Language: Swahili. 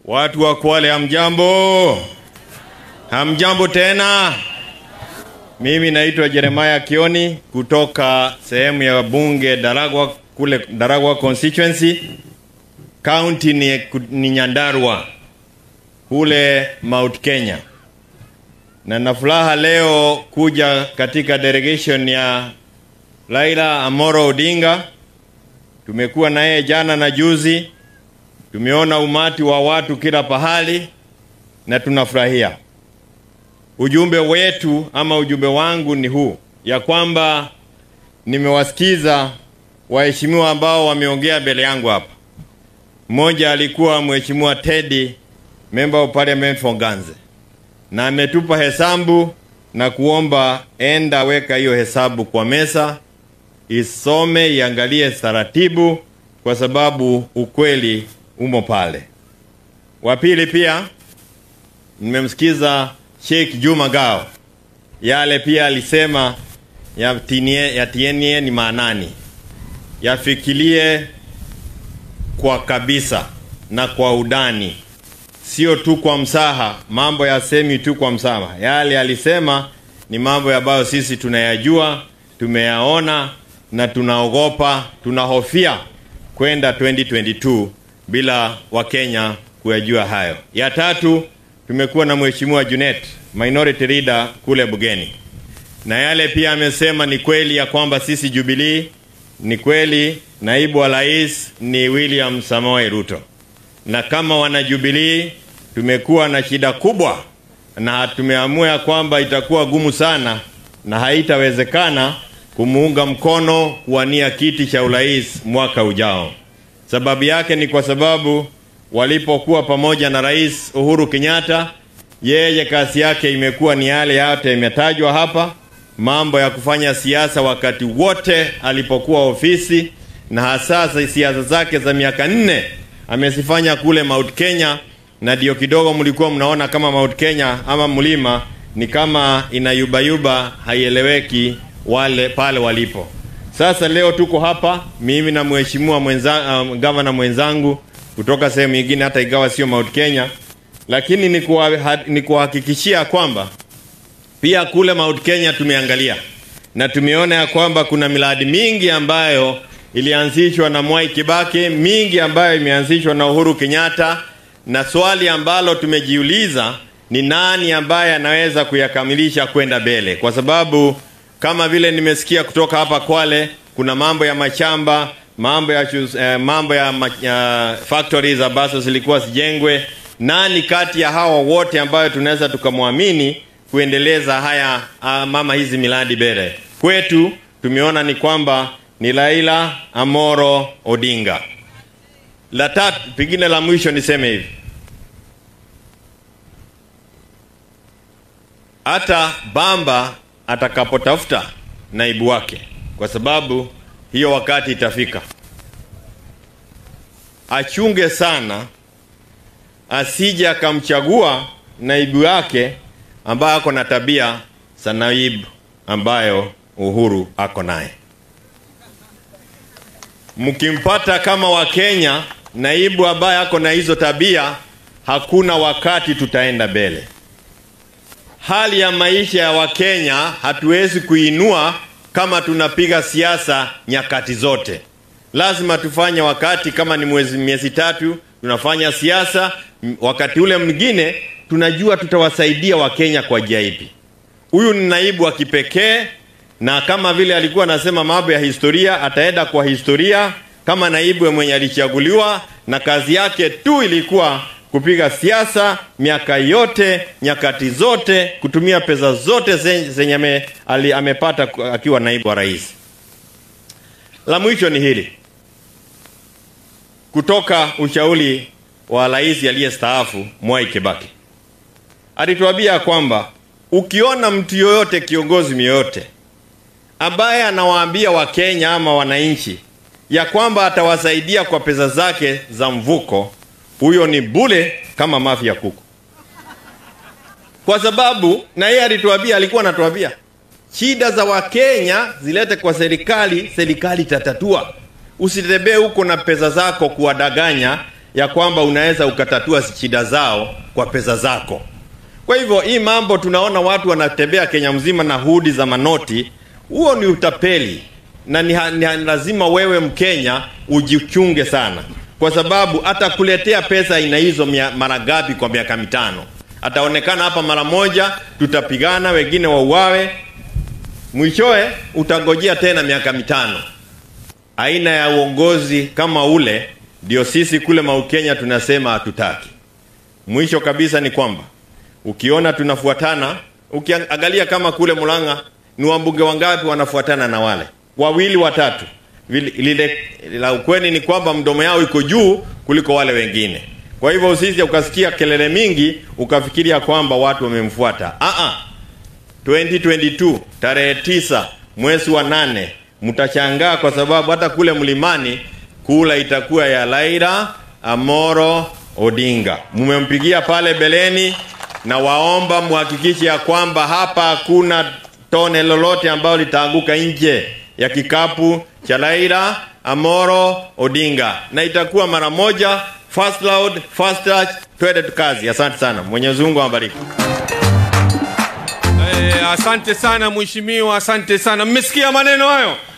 Watu wa Kwale hamjambo? Hamjambo tena? Mimi naitwa Jeremiah Kioni kutoka sehemu ya bunge Daragwa kule Daragwa constituency. County ni, ni Nyandarua kule Mount Kenya, na na furaha leo kuja katika delegation ya Raila Amoro Odinga. Tumekuwa na yeye jana na juzi, tumeona umati wa watu kila pahali na tunafurahia. Ujumbe wetu ama ujumbe wangu ni huu ya kwamba nimewasikiza waheshimiwa ambao wameongea mbele yangu hapa. Mmoja alikuwa mheshimiwa Teddy, member of parliament for Ganze, na ametupa hesabu na kuomba enda weka hiyo hesabu kwa mesa, isome iangalie taratibu, kwa sababu ukweli umo pale. Wa pili pia nimemsikiza Sheikh Juma Gao, yale pia alisema yatinie, yatienie ni maanani, yafikirie kwa kabisa na kwa udani, sio tu kwa msaha. Mambo yasemi tu kwa msaha, yale alisema ni mambo ambayo sisi tunayajua, tumeyaona na tunaogopa, tunahofia kwenda 2022 bila Wakenya kuyajua hayo. Ya tatu tumekuwa na mheshimiwa Junet minority leader kule Bugeni, na yale pia amesema ni kweli ya kwamba sisi Jubilee, ni kweli naibu wa rais ni William Samoei Ruto, na kama wana Jubilee tumekuwa na shida kubwa, na tumeamua ya kwamba itakuwa gumu sana na haitawezekana kumuunga mkono kuwania kiti cha urais mwaka ujao. Sababu yake ni kwa sababu walipokuwa pamoja na Rais Uhuru Kenyatta, yeye kazi yake imekuwa ni yale yote imetajwa hapa, mambo ya kufanya siasa wakati wote alipokuwa ofisi, na hasa siasa zake za miaka nne amezifanya kule Mount Kenya, na ndio kidogo mlikuwa mnaona kama Mount Kenya ama mlima ni kama inayubayuba, haieleweki wale pale walipo. Sasa leo tuko hapa mimi na mheshimiwa mwenza, um, gavana mwenzangu kutoka sehemu nyingine, hata ikawa sio Mount Kenya, lakini ni kuhakikishia kwamba pia kule Mount Kenya tumeangalia na tumeona ya kwamba kuna miradi mingi ambayo ilianzishwa na Mwai Kibaki, mingi ambayo imeanzishwa na Uhuru Kenyatta, na swali ambalo tumejiuliza ni nani ambaye anaweza kuyakamilisha kwenda mbele, kwa sababu kama vile nimesikia kutoka hapa Kwale, kuna mambo ya mashamba, mambo ya eh, mambo ya, ya factories ambazo zilikuwa zijengwe. Nani kati ya hawa wote ambayo tunaweza tukamwamini kuendeleza haya ah, mama hizi miradi mbele? Kwetu tumeona ni kwamba ni Raila Amoro Odinga. La tatu, pengine la mwisho niseme hivi, hata Bamba atakapotafuta naibu wake, kwa sababu hiyo wakati itafika, achunge sana asije akamchagua naibu wake ambaye ako na tabia za naibu ambayo Uhuru ako naye. Mkimpata kama Wakenya naibu ambaye ako na hizo tabia, hakuna wakati tutaenda mbele. Hali ya maisha ya Wakenya hatuwezi kuinua kama tunapiga siasa nyakati zote. Lazima tufanye wakati kama ni mwezi miezi tatu tunafanya siasa, wakati ule mwingine tunajua tutawasaidia Wakenya kwa njia ipi. Huyu ni naibu wa kipekee, na kama vile alikuwa anasema mambo ya historia, ataenda kwa historia kama naibu mwenye alichaguliwa na kazi yake tu ilikuwa kupiga siasa miaka yote nyakati zote, kutumia pesa zote zenye ame, ali, amepata akiwa naibu wa rais. La mwisho ni hili, kutoka ushauri wa rais aliyestaafu Mwai Kibaki, alituambia kwamba ukiona mtu yoyote, kiongozi yoyote ambaye anawaambia Wakenya ama wananchi ya kwamba atawasaidia kwa pesa zake za mvuko huyo ni bule kama mafi ya kuku, kwa sababu na yeye alituambia, alikuwa anatuambia shida za Wakenya zilete kwa serikali, serikali itatatua. Usitembee huko na pesa zako kuwadanganya ya kwamba unaweza ukatatua shida zao kwa pesa zako. Kwa hivyo hii mambo tunaona watu wanatembea Kenya mzima na hudi za manoti, huo ni utapeli na ni, ni lazima wewe Mkenya ujichunge sana, kwa sababu atakuletea pesa aina hizo mara ngapi kwa miaka mitano? Ataonekana hapa mara moja, tutapigana, wengine wauawe, mwishowe utangojea tena miaka mitano. Aina ya uongozi kama ule ndio sisi kule Mount Kenya tunasema hatutaki. Mwisho kabisa ni kwamba ukiona tunafuatana, ukiangalia kama kule Murang'a ni wabunge wangapi wanafuatana na wale wawili watatu, lile la ukweli ni kwamba mdomo yao iko juu kuliko wale wengine. Kwa hivyo usije ukasikia kelele mingi ukafikiria kwamba watu wamemfuata. Ah ah, 2022 tarehe tisa mwezi wa nane mtashangaa kwa sababu hata kule mlimani kula itakuwa ya Raila Amoro Odinga. Mmempigia pale beleni, na waomba muhakikishe ya kwamba hapa hakuna tone lolote ambalo litaanguka nje ya kikapu cha Raila Amoro Odinga, na itakuwa mara moja. First loud, first touch, twende tukazi. Asante sana, Mwenyezi Mungu awabariki. Eh, asante sana mheshimiwa, asante sana. Mmesikia maneno hayo?